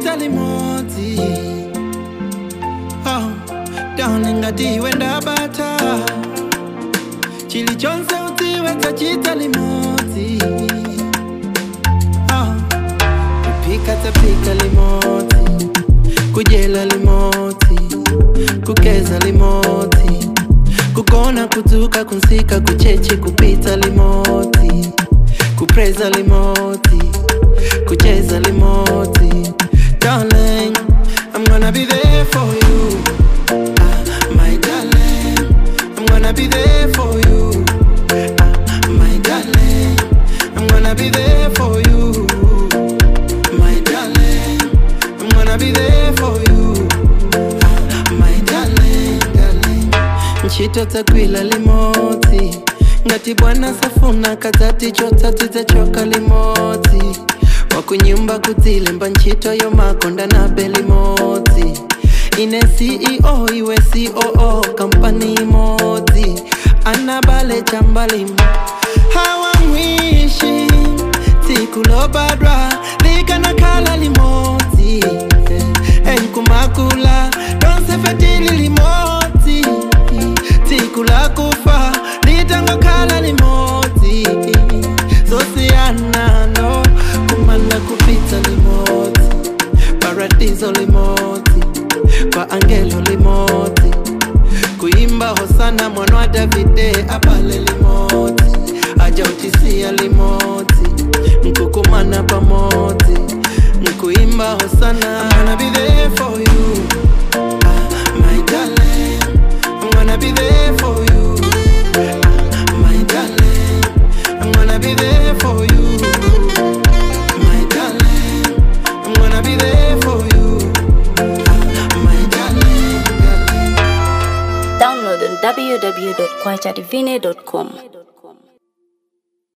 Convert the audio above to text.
tachita limodzi oh, down ngati iwe ndabata chilichonse udziwe tachita limodzi oh, kupika tapika limodzi kudyela limodzi kugeza limodzi kugona kudzuka kunsika kuchechi kupita limodzi kupreza limodzi kucheza limodzi darling i'm gonna be there for you ah, my darling i'm gonna be there for you ah, my darling i'm gonna be there for you my darling i'm gonna be there for you ah, my darling darling ntchito dzagwila limodzi ngati bwana safuna kadzati chotsatsi dzachoka limodzi wakunyumba kudzilemba ntchito yomakonda nabe limodzi ine ceo iwe coo kampani imodzi anabale chambalimo hawamwishi tsiku lobadwa likanakhala limodzi enkumakula lonsefetili limodzi tsiku lakufa litangokhala limodzi zosiyanano kumanda kupita limodzi paradiso limodzi kwa angelo limodzi kuimba hosana mwana wa davide abale limodzi ajautisia limodzi nkukumana pamodzi nkuimba hosana I'm gonna be there for you ah, my darling I'm gonna be there for you ah, my darling I'm gonna be there for you my darling I'm gonna be there for you ah, my darling, darling. Download on www.kwachadivine.com.